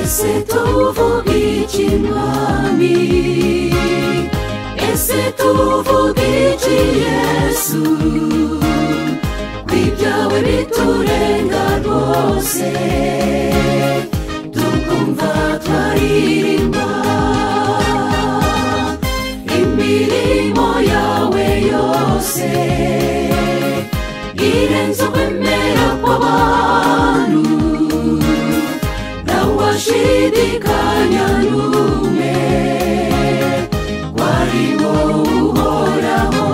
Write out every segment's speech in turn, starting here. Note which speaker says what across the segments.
Speaker 1: ese tuvuga iki mwami ese tuvuga iki yesu ko ibyawe biturenga rwose tukumva twaririmba imirimo yawe yose irenze ukwemera kw'abantu ntawashidikanya n'umwe ko ari wowe uhoraho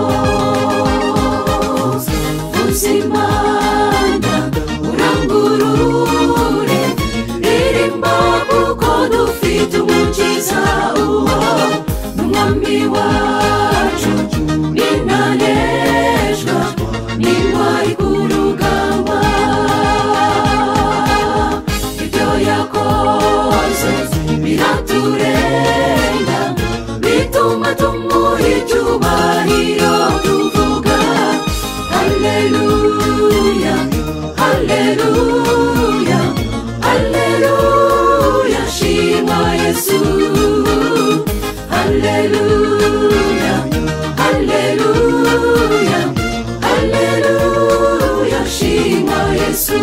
Speaker 1: uzi imana urangurure ririmba kuko dufite umukiza uwo n'umwami wacu n'intaneshwa n'intwari ku rugamba ibyo yakoze biraturenga bituma tumuha icyubahiro tuvuga haleluya haleluya haleluya shima yesu haleluya haleluya haleluya shima yesu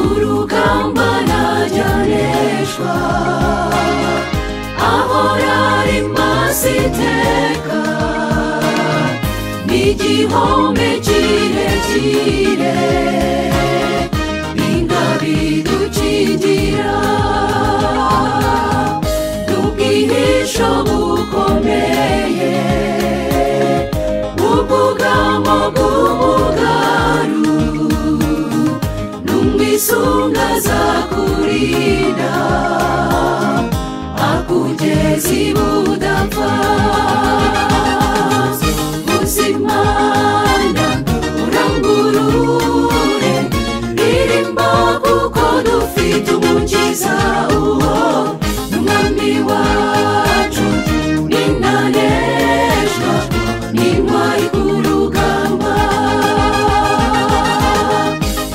Speaker 1: urugamba najyanishwa ahora ari maso iteka n'igihome kirekire ingabidukingira ubwihisho bukomeye ubwugamo bw'umugaru n'umwisunga azakurinda akugeza ibudapfa uzimana urangurure ririmba kuko dufite umukiza uwo n'umwami wacu n'intaneshwa n'intwari ku rugamba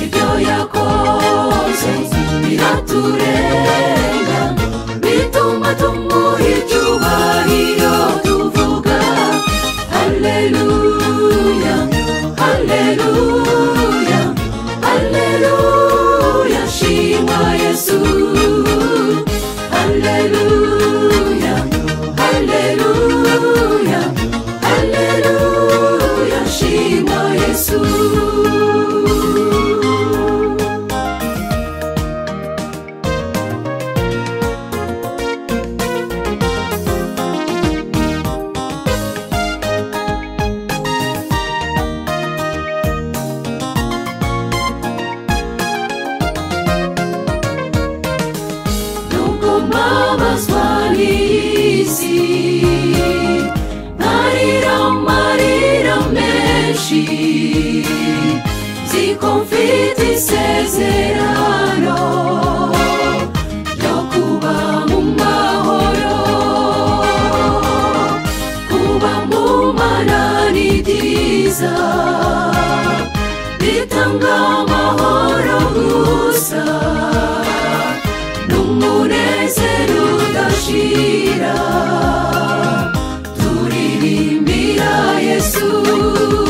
Speaker 1: ibyo yakoze biraturenga bituma tumuha icyubahiro tuvuga haleluya haleluya haleluya shima yesu haleluya haleluya haleluya shima yesu nuko mbabazwa n'iyi si ntarira amarira menshi nziko mfite isezerano ryo kuba mu mahoro kuba mu mana ni byiza bitanga amahoro gusa n'umunezero udashira turirimbira yesu